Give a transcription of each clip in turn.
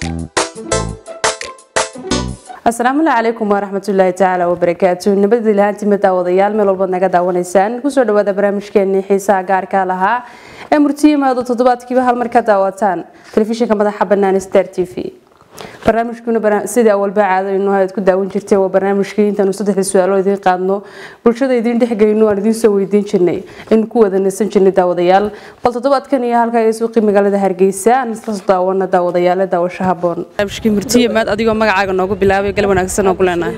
asalaamu calaykum waraxmatullaahi tacaala wabarakaatu nabadii lahaantima daawadayaal meel walbaad naga daawanaysaan kusoo dhawaada barnaamijkeenii xiisaha gaarka lahaa ee murtiyimaado toddobaadkiiba hal mar ka daawataan telefishinka madaxa bannaan star t v barnaamijkuna sidii awalba caadaynu aad ku daawan jirtay waa barnaamijkii intaanu saddexda su-aalo idiin qaadno bulshada idiin dhexgeyno aan idiin soo weydiin jirnay in ku wada nasan jirnay daawadayaal bal toddobaadkan iyo halkaa ee suuqii magaalada hargeysa aan isla daawana daawadayaal daawasho haboon barnaamijkii murtiyimaad adigoo magacaaga noogu bilaabay gal wanaagsan oo ku leenahay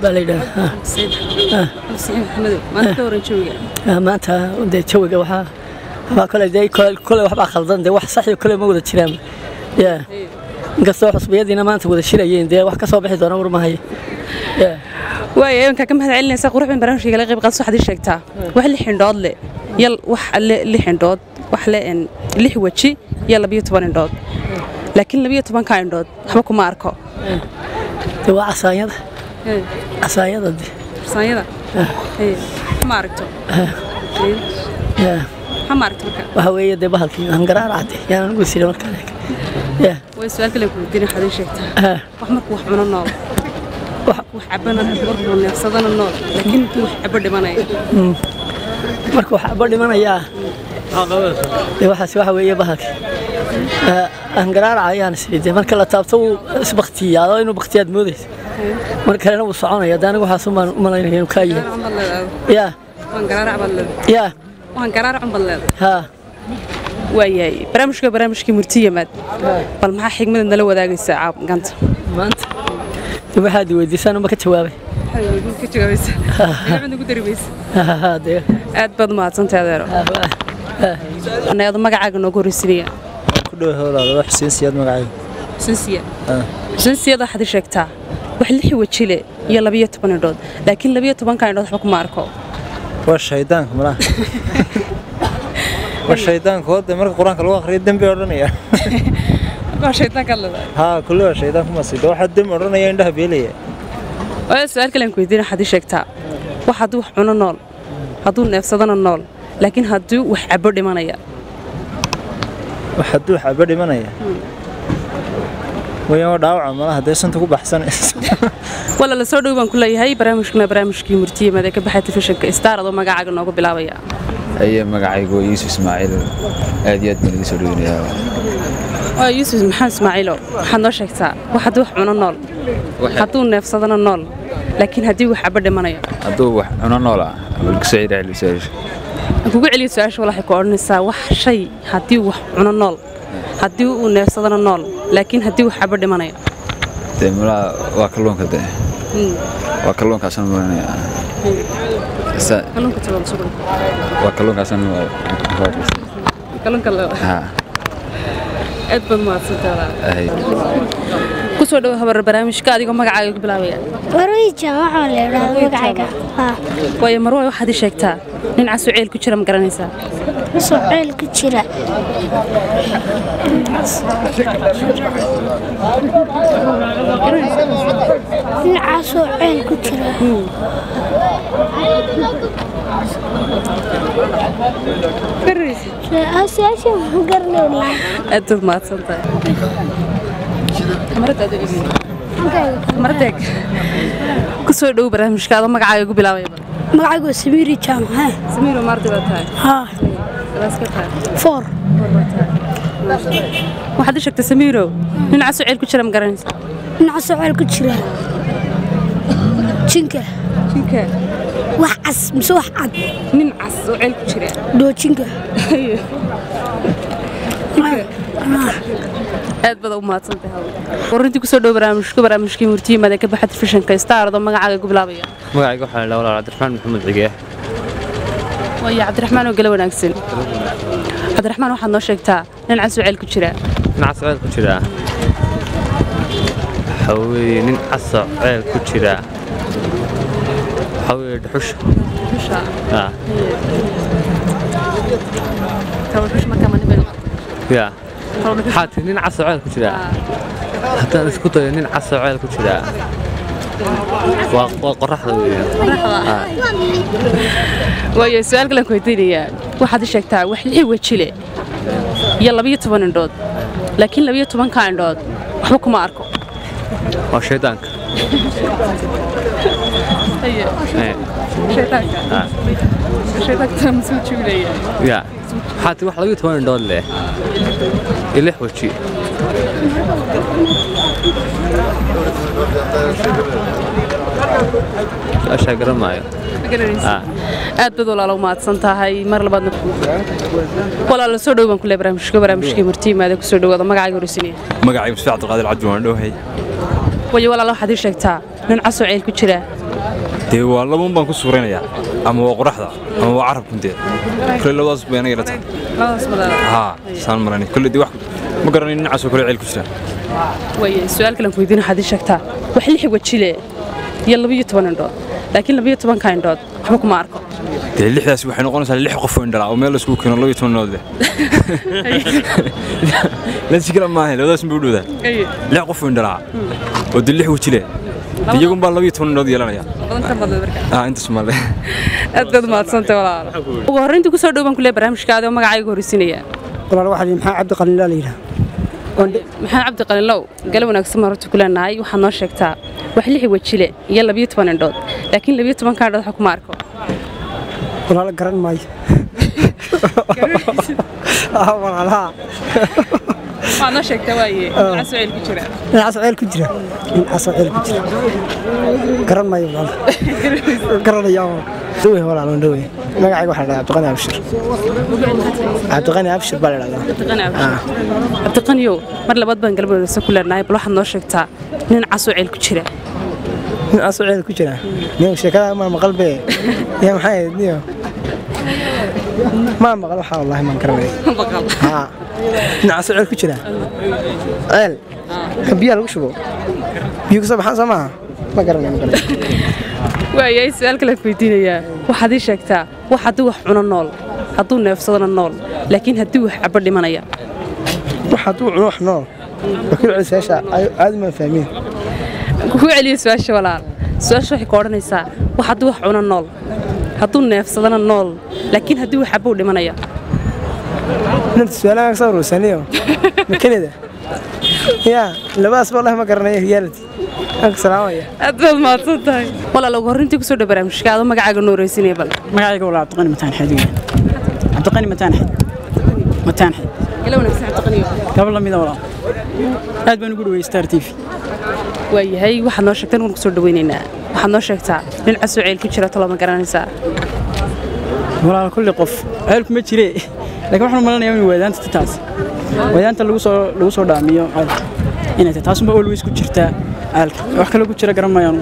maanta dee jawiga waxaa waxaa kale dee kole waxbaa khaldan dee wax sax iyo kole ma wada jiraan ya inkastoo xusbiyadiina maanta wada shirayeen dee wax ka soo bixi doona warmahayo waaya imankaa ka mahad celinaysaa qurux bin barnaamijka kala qayb qaadso waxaad ii sheegtaa wax lix indhood leh yal wax le lix indhood wax le lix weji iyo labiyo toban indhood laakiin labiyo tobanka indhood waxba kuma arko dee waa casaanyada casaanyada de saanyada ma aragto ya maxaa ma aragto marka waxa weeye dee bahalkii hangaraaracde yaan anigu sira markaan ya way su-aal kale ku weydiin waxaad ii sheegtaa Ah, wax markuu wax cuno nool wax wax cabana markuu neefsadana nool laakiin intuu wax cabo dhimanaya marka waxaa ba dhimanayaa dee waxaas waxa weeye bahalkii hangaraaraca ayaan isiri dee marka la taabto wuu isbaktiyaa oo inuu baktiyaad moodaysa mar kalena wuu soconaya dee anigu waxaas umaan u malaynaya inuu kaa yahay ya waan garaarac baad leedahay ya waan garaarac un baad leedahay ha waayahay barnaamijka barnaamijkii murtiyamaad bal maxaa xigmada nala wadaagaysaa caab ganta maanta dee waxaad weydiisaan uma ka jawaabay ka jawaabaysa ugu darimaysa dee aad baad umahadsantahay adeero anaado magacaaga noogu horreysinaya ku dhow howlaada wax xuseen siyaad magacayga xuseen siyaad xuseen siyaad waxaad ii sheegtaa wax lix wejile iyo labiyo toban indhood laakiin labiyo tobanka indhood waxba kuma arko waa shaydaanka malaha waa shaydaanka hode marka qur-aanka lagu akhriyo dembi odhanaya waa shaydaankaad leedahay haa kulle waa shaydaanka masida waxaa dembi odhanaya indhaha beelaya waa su-aal kale aan ku weydiin waxaad ii sheegtaa wax hadduu wax cuno nool hadduu neefsadana nool laakiin hadduu wax cabo dhimanaya wax hadduu xaba dhimanaya wayaan waa dhaawaca malaha dee santa ku baxsanaysa wala la soo dhow baan ku leeyahay barnaamijkuna barnaamijkii murtiyamad ee ka baxay telefishinka star adoo magacaaga noogu bilaabaya aye magacaygu waa yuusuf ismaaciil aad iyo aad baan iga soo dhoweynayaa waa yuusuf maxamed ismaaciilo waxaad noo sheegtaa wax hadduu wax cuno nool hadduu neefsadana nool laakiin haddii wax cabo dhimanayo hadduu wax cuno nool ah walkusoo cidhaali su-aasha aan kugu celiyo su-aasha waxay ku odhanaysaa wax shay haddii wax cuno nool haddii uu neefsadana nool laakiin haddii wax cabo dhimanayo dee malaha waa kalluunka de waa kalluunkaasaan maranaya kalluunka tabaad sugan waa kalluunkaasaan kalluunka ha aad baad mahadsantaada ahay ku soo dhowo habar barnaamijka adigoo magacaaga ku bilaabaya warwiija waxaa la idhaahdaa magacayga haa waayo marway waxaad ii sheegtaa nin casoo ceel ku jira ma garanaysaa soo ceel ku jira dhinacaasoo ceel ku jira su-aasha ma garanayna aad baad mahadsantahay maradeeg ku soo dhowo barnaamijka adoo magacaaga ku bilaabaya magacaygu waa samiiri jaamac samiiro maardi baa tahay haa galaaska tahay foor waxaad ii sheegtay samiiro nin casoo ceel ku jira ma garanaysaa dhinacaasoo ceel ku jira jinka jinka wax cas mise wax cad nin cas oo ceel ku jira doojinka aad baad u mahadsantahay warintii kusoo dhowo barnaamijku barnaamijkii murtiyimaad ee ka baxa telefishinka star adoo magacaaga ku bilaabaya magacayga waxaa la walaal cabdiraxmaan maxamed cige waayo cabdiraxmaan oo gala wanaagsan cabdiraxmaan waxaad noo sheegtaa nin casoo ceel ku jira dhinaca ceel ku jira waxaa weeye nin casa ceel ku jira waxaa weeye dhuxusha Ah, ya waxaa tiri nin casa ceel ku jira haddaan isku dayo nin casa ceel ku jira waa waa qoraxda weeye Ah, waayo su-aal kalan ku weydiinayaa waxaad i sheegtaa wax lix wejile iyo labiyo toban indhood laakiin labiyo tobanka indhood waxba kuma arko waa shaydaanka Eh, ya waxaa tii wax labiyo toban indhood leh iyo lix weji su-aashaa garan maayo Ah. aad baad walaalo mahadsan tahay mar labaadna walaalo soo dhow baan ku leeyahay barnaamijka barnaamijkii martiimaada ku soo dhawaada magacaaga horeysinaya magacay musfi cabdiqaadir cabdi waan dhowhay wayo walaalo waxaad ii sheegtaa nin casoo ceel ku jira dee waa labuun baan ku suuraynayaa ama waa qoraxda ama waa carab kunteed kule labadaas bay anaga ila tahay haa saan malanay kule dee wax ma garanay nin casoo kale ceel ku jira waye su-aal kalen ku weydiin waxaad ii sheegtaa wax lix wajile iyo labiyo toban indhood laakiin labiyo tobanka indhood waxba kuma arko dee lixdaas waxay noqonaysaa lix qof oo indhalaa oo meel laisku keeno labiyo toban nood leh lansi kale maaha labadaas bay u dhowdaa lix qof oo indhalaa oo dee lix weji leh dee iyagun baa labiyo toban nood yeelanaya ah intaas maale aad baad umahadsantay walaalo ugu horreyntii kusoo dhow baan ku leeyahay barnaamijka adoo magacayga horeysinaya walaal waxaa maxaa cabdi qalinlaa la yidhaha maxamed cabdi qalinlow gale wanaagsan baan horta ku leenahay waxaad noo sheegtaa wax lix wajile iyo labiyo toban indhood laakiin labiyo tobanka indhood waxa kuma arko walaal garan maayo walaalaha waxaad noo sheegtaa waaye casoo ceel ku jira dhinacaasoo ceel ku jira dhinacaasoo ceel ku jira garan maayo walaal garanaya dhawe walaal waan dhawe magacayga waxaa la dhahdaa cabdiqani abshir cabdiqani abshir baa la dhahdaa cabdiqaniyow mar labaad baan galab wanaagsan ku leenahay bal waxaad noo sheegtaa nin casoo ceel ku jira dhinacaasoo ceel ku jira niyo sheekada maa maqal be yaa maxay ahayd niyo maa maqal waxaa wallaahi maan garanay haa dhinacaasoo ceel ku jira ceel ka biyaha lagu shubo biyo kasoo baxaan soo maaha ma garanay ma garanay waayay su-aal kale ku weydiinayaa waxaad ii sheegtaa wax haddii wax cuno nool hadduu neefsadona nool laakiin haddii wax cabo dhimanaya wax hadduu cuno wax nool wakiil celisayaasha aadi maan fahmiin ku celiya su-aasha walaal su-aasha waxay ka odhanaysaa wax haddii wax cuno nool hadduu neefsadona nool laakiin haddii wax cabo dhimanaya inanta su-aalaha ka soo urursaniyo makenida yaa labadaas ba wallahi ma garanaya reality aan ka salaamaya aad baad mahadsan tahay walaal ugu horreyntii kusoo dhow barnaamijka adoo magacaaga noo horeysinaya bal magacayga waa cabdiqani mataan xeed weeye cabdiqani mataan xeed mataan xeed gala wanaagsan cabdiqaniyo gabal la mida walaal aad baan ugu dhawey star t v waayahay waxaad noo sheegtaan waan kusoo dhaweynaynaa waxaad noo sheegtaa nin casoo ceel ku jira tolo ma garanaysaa walaal kulli qof ceelku ma jire laakiin waxaan u malanayaa in wadaanta taas wadaanta lagu soo lagu soo dhaamiyo ceelka inay tahay taasuma always ku jirtaa ceelka wax kale ku jira garan maayaan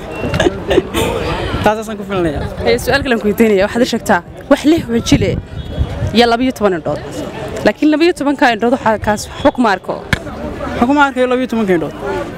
taasaasaan ku filanayaa Ee, su-aal kalen ku weydiinaya waxaad ii sheegtaa wax lix wajile iyo labiyo toban indhood laakiin labiyo tobanka indhood waxaa kaas waxba kuma arko waxaan kuma arkayo labiyo tobanka indhood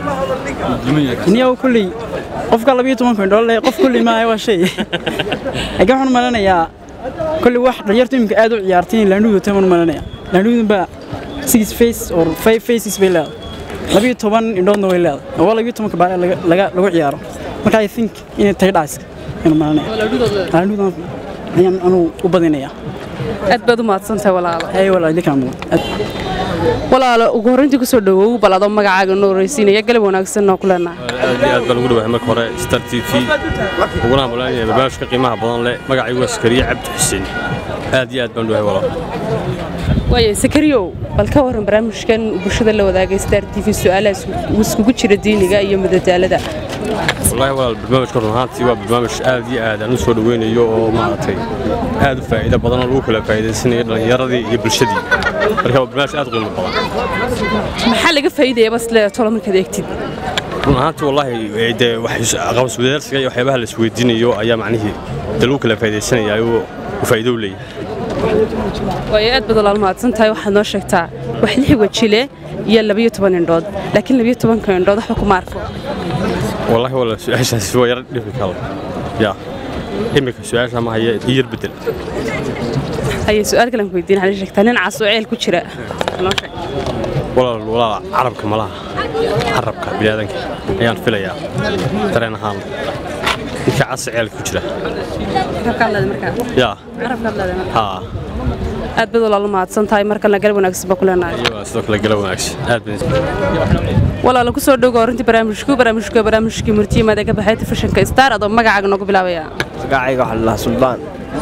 iniyaw kulley qofka labiyo tobanka indhood leh qof kulley maaha waa shay laakiin waxaan u malanayaa kulley wax dhalinyartu iminka aad u ciyaartay in laandhuudu tamaan u malanaya laandhuudun baa six face or five faces bay leedahay labiyo toban indhoodna way leedahay oo waa labiyo tobanka baale laga laga- lagu ciyaaro marka i think inay tahay dhaaska ayaan malanaya laandhuudan ayaan anuu u badinaya aad baad u mahadsantahay walaalo ay walaa idinkaa mudan walaalo ugu horreyntii kusoo dhawow bal adoo magacaaga noo horeysiinaya galab wanaagsan noo ku leenahay aad iyo aad baan ugu dhawahay marka hore star t v uguna hambalyaynaya barnaamijka qiimaha badan leh magacaygu waa sakariye cabdi xuseen aad iyo aad baan u dhawahay walaal waaye sakariyow bal ka warran barnaamijkan bulshada la wadaagay star t v su-aalahaas uu iskugu jira diiniga iyo madadaalada wallaahi walaal barnaamijka run ahaantii waa barnaamij aad iyo aad aan u soo dhaweynayo oo maaragtay aad u faa'iido badan oo lagu kala faa'iidaysanayo dhallinyaradii iyo bulshadii marka waa barnaamij aad u qiimo badan maxaa laga faa'iidaya bas le tolo markaad eegtid run ahaantii wallaahi ee, dee wax aqoons wadaarsiga iyo waxyaabaha la isweydiinayo ayaa macnihii dee lagu kala faa'iidaysanaya oo u faa'iido u leeyahay waaye aad baad walaal mahadsan tahay waxaad noo sheegtaa wax lix wajile iyo labiyo toban indhood laakiin labiyo tobanka indhood waxba kuma arko wallaahi walaal su-aashaasi waa yara dhifi kala yaa imika su-aasha ma haya iyar bedel haye su-aal kalen ku weydiin waxaad ii sheegtaa nin cas oo ceel ku jira noo sheeg walaal walaal carabka malaha carabka biniaadanka ayaan filayaa dareen ahaan ninka cas ceelka ku jira carabkaad leedahay markaa yaa carabkaad leedahay markaa haa aad baad walaalo mahadsan tahay mar kalena galab wanaagsan baa ku leenahay waa sidoo kale gala wanaagsan aad bay walaalo ku soo dhowo horintii barnaamijku barnaamijku waa barnaamijkii murtiyimaad ee ka baxay telefishinka star adoo magacaaga noogu bilaabaya magacayga waxaa la dhahaa suldaan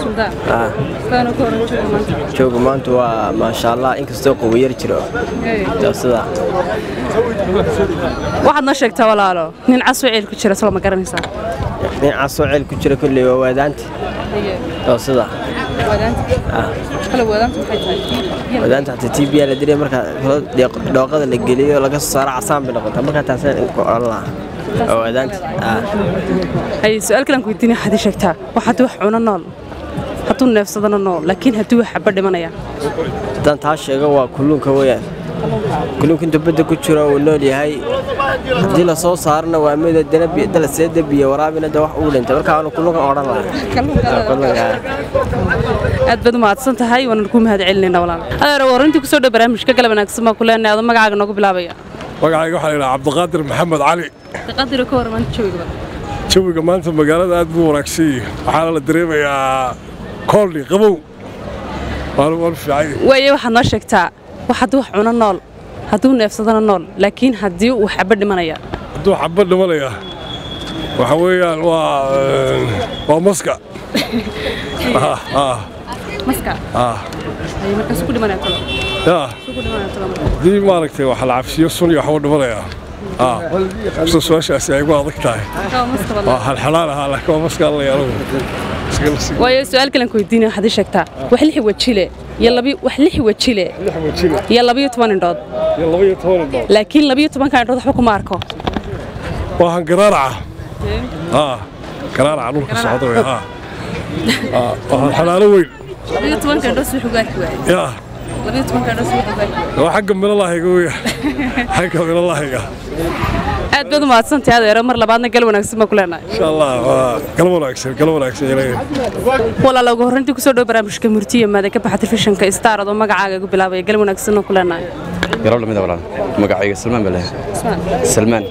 jooga maanta waa maasha allah inkastoo qowiyar jiro sida waxaad noo sheegtaa walaalo nin casoo ceel ku jira solo ma garanaysaa nin casoo ceel ku jira kolley waa waadaanta oo sida wadaanta hata t b la diray markaa dhooqada la geliyo laga soo saaro casaan bay noqotaa markaa taasaan ku odhan lahaa oo wadaanta hay su-aal kalan ku weydiinaya waxaad ii sheegtaa wax haddii wax cuno nool hadduu neefsadana nool laakiin haddii wax xaba dhimanaya haddaan taa sheego waa kulluunka weeyaan kulluunka intuu badda ku jiro uu nool yahay haddii la soo saarana waa mida dalasee debiya waraabina de wax uu dhintay markaa aanu kulluunkan odhan lahaa aad baad u mahadsan tahay waanan ku mahad celinayna walaal adeer warintii kusoo dhow barnaamijka galab wanaagsan baa ku leenahay adoo magacaaga noogu bilaabaya magacayga waxaa la yidhaha cabdiqaadir maxamed cali qadiro ka warman jooga jawiga maanta magaalada aad buu wanaagsan yahay waxaana la dareemayaa koolni qabow waana waan fiican waaye waxaad noo sheegtaa wax haddii wax cuno nool hadduu neefsadana nool laakiin haddii uu xaba dhimanaya hadduu xabad dhimanaya waxa weeyaan waa waa maska maska markaas ku dhimanaya talo yaa haddii maaragtay waxa la cabsiyo sun iyo waxbuu dhimanayaa sida su-aashaasi ay gu adag tahay waa halxalaan ahaa laakiin waa maska alla yaalo waayo su-aal kalan ku weydiinaya waxaad ii sheegtaa wax lix wajile iyo labi wax lix wajile iyo labiyo toban indhood iyo labiyo toban indhood laakiin labiyo tobanka indhood waxba kuma arko waa hangaraaraca haa garaaraca dhulka socda wey haa waa halxalaalo weyn labiyo tobanka indhood si wuxuu gaarki waayay yaa labiyo tobanka indhood si wuxuu gaarki waayay waa xagga milalahayga weya xagga milalahayga aad baad u mahadsantahay adeero mar labaadna gal wanaagsan baa ku leenahay insha allah waa gal wanaagsan gal wanaagsan ilaahay walaala ugu horreyntii kusoo dhow barnaamijka murtiya maada ka baxa telefishinka star adoo magacaaga igu bilaabaya gal wanaagsan oo ku leenahay garow lamida walaal magacayga salmaan baa leeyahay salmaan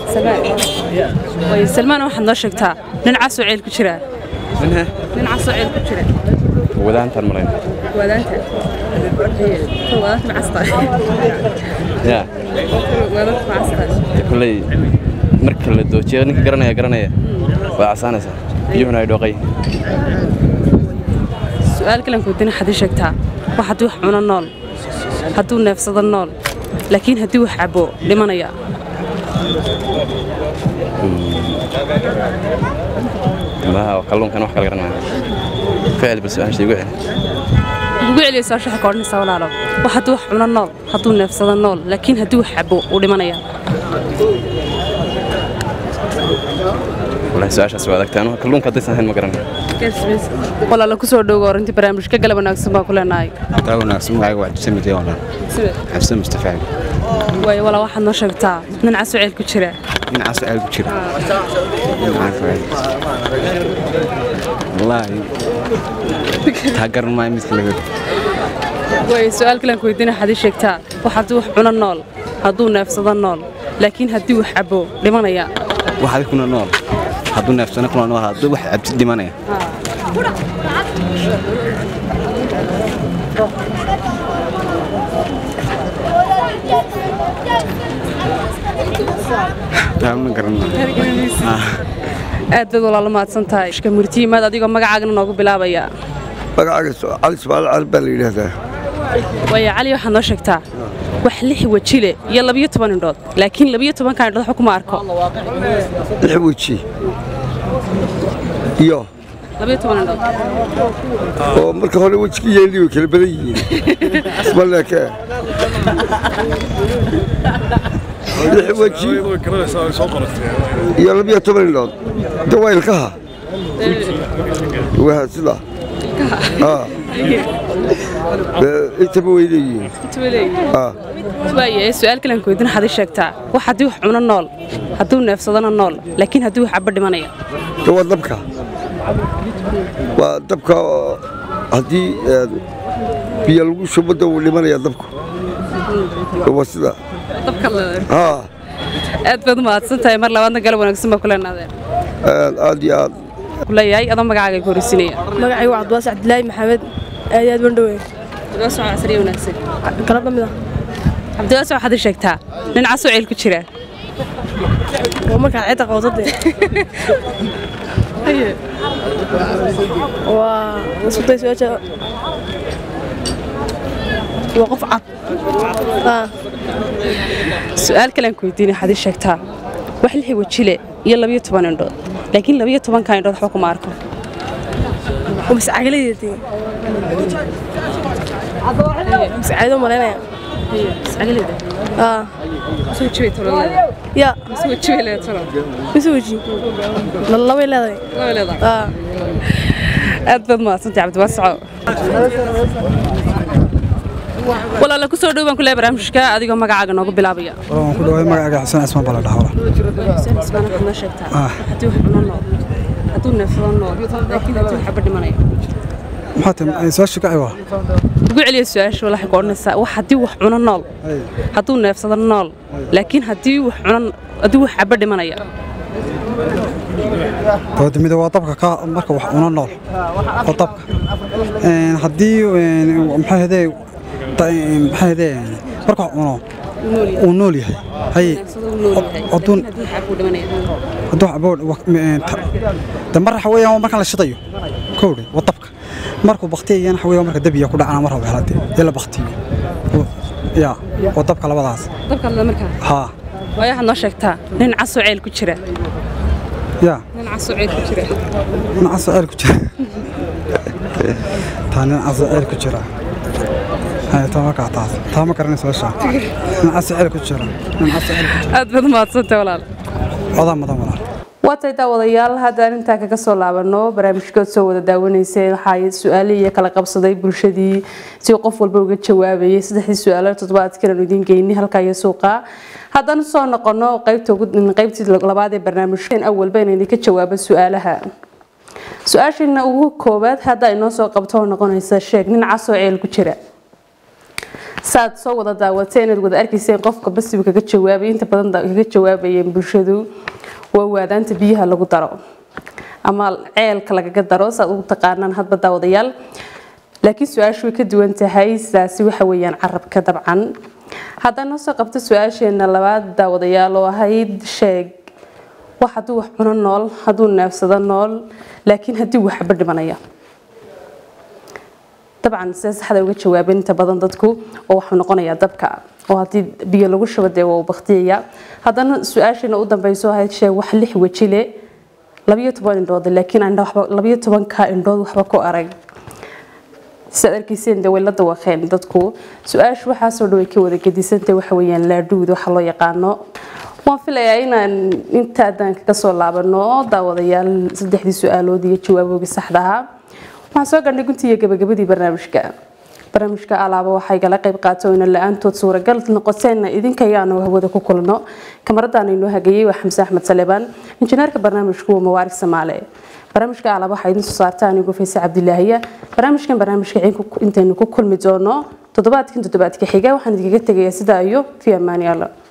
way salmaan waxaad noo sheegtaa nin casoo ceel ku jira nin casoo ceel ku jira wadaantaan malayn wadaanta wadaanta macasta ya wadaanta macasta kulley marka la doojiyo ninka garanaya garanaya waa casaanaysaa biyuhuna ay dhooqay su-aal kalan kuudina waxaad ii sheegtaa wax haddii wax cuno nool hadduu neefsado nool laakiin haddii wax cabo dhimanaya maaha kalluunkan wax kala garanaya ficil bal su-aasha igu celi ugu celiya soo shaxa ka odhanaysaa walaalo wax haddii wax cuno nool hadduu neefsado nool laakiin haddii wax cabo uu dhimanaya walahi su-aashaas waa adagtay anugu kalluunka haddaysan ahayn ma garanaya walaalo kusoo dhowga orintii barnaamijka galab wanaagsan baa ku leenahay taa wanaagsan magacayga waa xabsan midee walaal xabsan mustafaad waayo walaa waxaad noo sheegtaa nin casoo ceel ku jira nin casoo ceel ku jira wallaahi taa garan maayo midka laga waayo su-aal kalan ku weydiina waxaad ii sheegtaa wax haddii wax cuno nool hadduu neefsado nool laakiin haddii wax cabo dhimanaya waxaadi kuna nool hadduu neefsano kuna nool hadduu wax cabsi dhimanaya taa ma garan aad baad walaalo mahadsan tahay ishka murtiyimaad adigoo magacaagana noogu bilaabaya magacaaga cali ismaaciil cali baa la yidhaahdaa waayo cali waxaad noo sheegtaa wax lix wejile iyo labiyo toban indhood laakiin labiyo tobanka indhood waxba kuma arko lix weji iyo labiyo toban indhood oo marka hore wejigii yeelii way kala badan yihiin isma leekee lix weji iyo labiyo toban indhood de waa ilkaha waa sida intaba way leeyihiin waaye su-aal kalan ku weydiin waxaad ii sheegtaa wax haddii wax cuno nool hadduu neefsadana nool laakiin haddii wax cabo dhimanaya de waa dabka waa dabka haddii biyo lagu shubo da wuu dhimanaya dabku waa sida haa aad baad u mahadsan tahay mar labaadna galab wanaagsan baa kuleenaadeen aad iyo aad kuleeyahay adoo magacaaga ku horeysinaya magacaygu waa cabdiwaas cabdilaahi maxamed aad aad bandhowe cabdiwaasoo casriye wanaagsan galab lamid ah cabdiwaasoo waxaad ii sheegtaa nin casoo ceel ku jira waa markaa cidda qowdade waa isku day su-aasha waa qof cad Ah, su-aal kalean ku weydiinay waxaad ii sheegtaa wax lixi wajile iyo labiyo toban indhood laakiin labiyo tobanka indhood waxba kuma arko waa mascagaladeedii mascagado malaynaya Ah, ya mise weji labay leedahay Ah. aad baad mahadsantay cabdiwaasaco walaala kusoo dhow baan ku leeyahay barnaamijka adigoo magacaaga noogu bilaabaya waan ku dhawaay magacaaga xuseen ismaan baa la dhahaa xuseen ismaan waxaad noo sheegtaa haddii wax cuno nool hadduu neefsado nool laakiin haddii waxba dhimanayo maxaa tahay su-aasha ka ciwa ugu celiya su-aasha waxay ku odhanaysaa wax haddii wax cuno nool hadduu neefsado nool laakiin haddii wax cuno haddii wax xaba dhimanaya dabada mida waa dabka ka marka wax una nool oo dabka Een, haddii een, maxaa hedee maxaa hedee marka wax cuno uu nool yahay haye hadduu hadduu abood de mar waxa weeyaan waa markaan la shidayo kowdhe waa dabka markuu baktiyayana waxa weeyaan marka dabiya ku dhacana mar rabo helade ee la baktiyo ya waa dabka labadaas dabka la markaa haa waayo waxaad noo sheegtaa nin casoo ceel ku jira ya nin casoo ceel ku jira nin caso ceel ku jira taa nin caso ceel ku jira haye taa markaa taas taa ma garanayso meesha nin caso ceel ku jira nin caso ceel ku jira aad baad mahadsantay walaal odaa mudan walaal waatay daawadayaal haddaan intaa kaga soo laabano barnaamijkood soo wada daawanayseen waxaa su-aalihii kala qabsaday bulshadii si qof walba uga jawaabayay saddexdii su-aalo toddobaadkan aanu idiin geynay halkaa iyo suuqa haddaan soo noqono qaybta ugu- qaybtii labaad ee barnaamijkan awalba inaan idinka jawaabo su-aalaha su-aashiina ugu koowaad hadda inoo soo qabto oo noqonaysa sheeg nin casoo ceel ku jira saad soo wada daawateen inaad wada arkayseen qofka basiba kaga jawaabay inta badan da- kaga jawaabayeen bulshadu waa waadaanta biyaha lagu daro ama ceelka lagaga daro saad ugu taqaanaan hadba daawadayaal laakiin su-aashu way ka duwan tahay sidaasi waxa weeyaan carabka dabcan haddaan noo soo qabto su-aasheena labaad daawadayaal oo ahayd sheeg wax hadduu wax cuno nool hadduu neefsado nool laakiin haddii waxba dhimanaya dabcan sida saxda uga jawaabeen inta badan dadku oo waxuu noqonayaa dabka oo haddii biyo lagu shubo dee waa uu baktiyaya haddana su-aashiina u dambeyso ahayd sheeg wax lix weji le labiyo toban indhood laakiin aan waxba labiyo tobanka indhood waxba ku arag sidaad arkayseen dee way la dawaqeen dadku su-aashu waxaasoo dhan way ka wada gedisantay waxa weeyaan laadhuud waxa loo yaqaano waan filayaa inaan intaadaan kaga soo laabano daawadayaal saddexdii su-aalood iyo jawaaboogi saxda ahaa waxaan soo gaadhnay guntii iyo gabagabadii barnaamijka barnaamijka alaaba waxay gala qayb qaato ina la-aantood suuragal noqoteen idinka ayaanu hawada ku kulno kamaradaana inoo hagayay waa xamse axmed salebaan injineerka barnaamijku waa mawaarig samaale barnaamijka alaaba waxaa idin soo saarta anigu fayse cabdilaahiya barnaamijkan barnaamijka intaynu ku kulmi doono toddobaadkan toddobaadka xiga waxaan idinkaga tegayaa sidaa iyo fi amaani alla